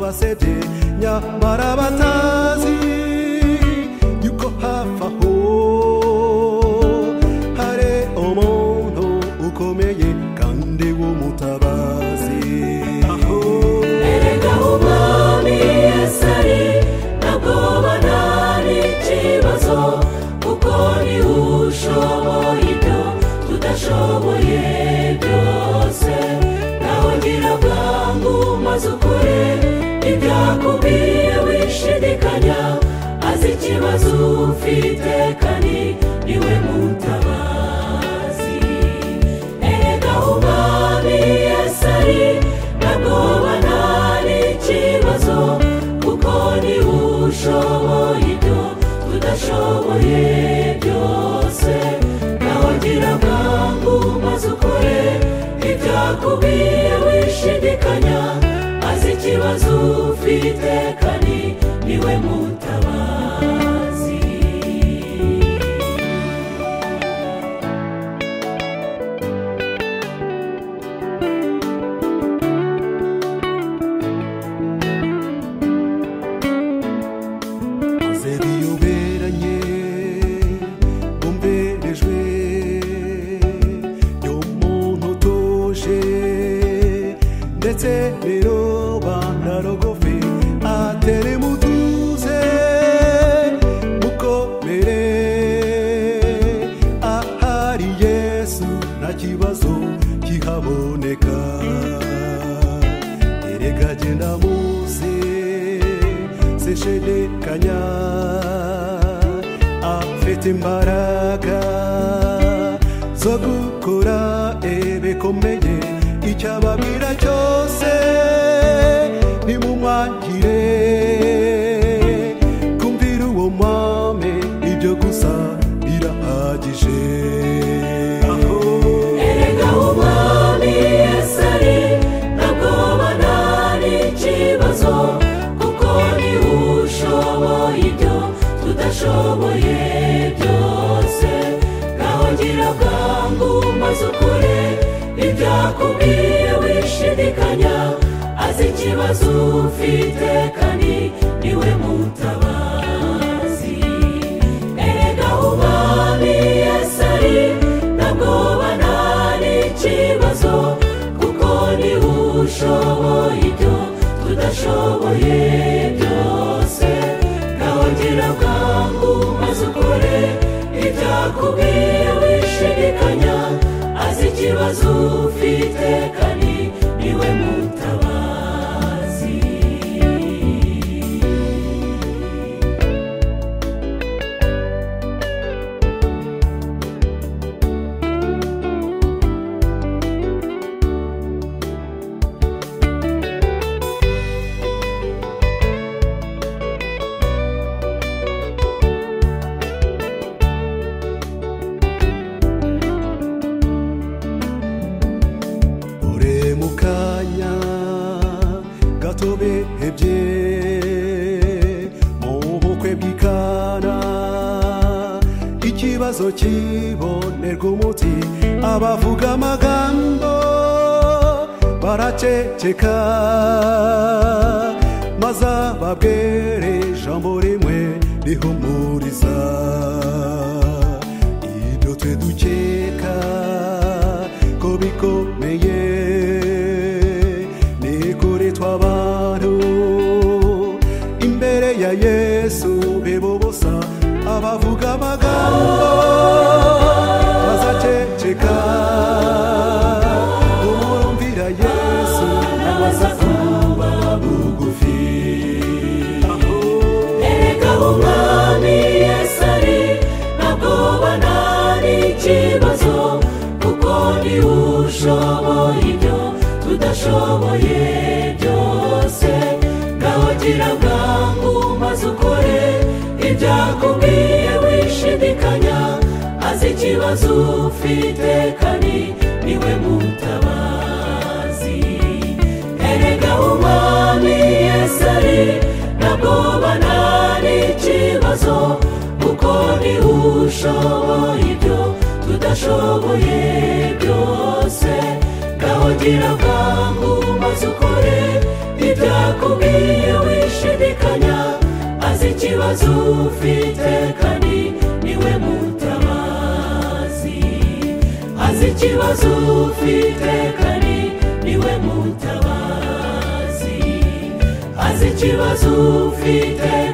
basebye nyamara batazi yuko hafi aho hari umuntu ukomeye kandi w'umutabazi erega umwami yesu ari ntabwo ubona ari ikibazo kuko ni ushoboye ibyo tudashoboye byose nawe gira bwangu maze ukore ibyakubwiye wishidikanya azi ikibazo ufite kandi niwe mutabazi erega umwami yesu ari ntabwo ubona ari ikibazo kuko ni ushoboye ibyo tudashoboye byose nawe gira bwangu maze ukore ibyakubwiye wishidikanya azi ikibazo ufite kandi niwe mutabazi maze biyoberanye bumberejwe y'umuntu utuje ndetse rero banarogofe atere mutuze mukomere ahari yesu nta kibazo kihaboneka erega genda muze seshidikanya afite imbaraga zo gukora ibikomeye icyo ababwira cyose nimumwakire kumvira uwo mwami ibyo gusa birahagije erega umwami yesu ari ntabwo ubona ari ikibazo kuko ni ushoboye ibyo tudashoboye byose nawe gira bwangu maze ukore ibyakubwiye wishidikanya azi ikibazo ufite kandi niwe mutabazi erega umwami yesu ari ntabwo ubona ari ikibazo kuko ni ushoboye ibyo tudashoboye byose nawe gira bwangu maze ukore ibyakubwiye wishidikanya azi ikibazo ufite kandi niwe mutabazi ure mu kanya gato bihebye mu bukwe bw'ikana ikibazo kibonerwa umuti abavuga amagambo baraceceka maze ababwere ijambo rimwe rihumuriza ibyo twe dukeka ko bikomeye nikuri tw'abantu imbere ya yesu bibobosa abavuga amagambo bazaceceka uwumvira yesu nabaza kuba bugufi erega umwami yesu ari ntabwo ubona ari ikibazo kuko ni ushoboye ibyo tudashoboye byose nawe gira bwangu maze ukore ibyakubwiye wishidikanya azi ikibazo ufite kandi niwe mutabazi erega umwami yesu ari ntabwo ubona ari ikibazo kuko ni ushoboye ibyo tudashoboye byose ngaho gira bwangu maze ukore ibya yakubwiye wishidikanya azi ikibazo ufite kandi niwe mutabazi azi ikibazo ufite kandi niwe mutabazi azi ikibazo ufite